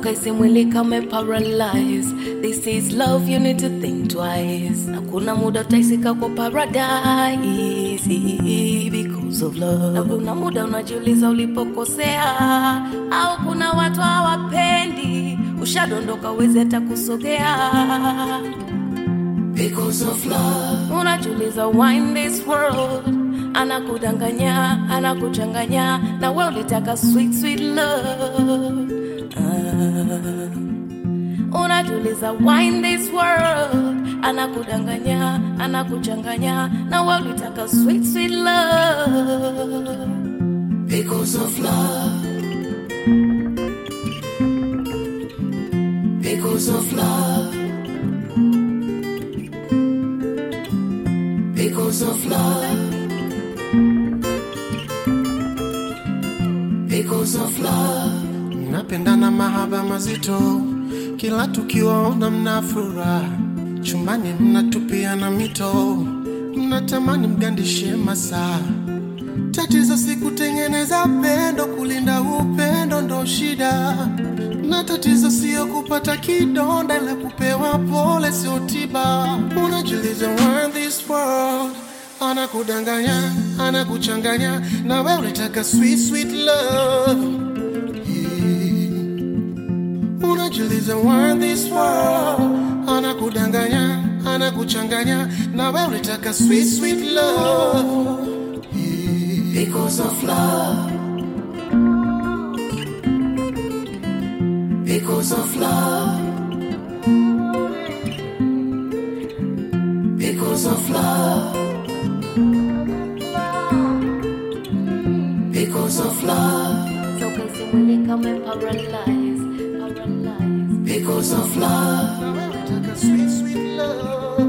ukaisi mwili kame paralyze this is love you need to think twice na kuna muda utaisika kwa paradise because of love na kuna muda unajiuliza ulipokosea au kuna watu hawapendi ushadondoka uwezi hata kusogea because of love unajiuliza why in this world anakudanganya anakuchanganya na we ulitaka sweet sweet love ah. unajiuliza why in this world anakudanganya anakuchanganya na we ulitaka sweet sweet love because of love because of love because of love because of love mnapendana mahaba mazito, kila tukiwaona mna furaha, chumbani mnatupiana mito, mnatamani mgandishe masaa. Tatizo si kutengeneza pendo, kulinda upendo ndo shida, na tatizo sio kupata kidonda, la kupewa pole sio tiba. Unajiuliza why in this world anakudanganya, anakuchanganya, na wewe unataka sweet sweet love unajiuliza why in this world anakudanganya anakuchanganya na wewe unataka sweet sweet love because of love because of love because of love because of love so kasi mwili kame paralyze paralyze because of love na wewe unataka sweet sweet love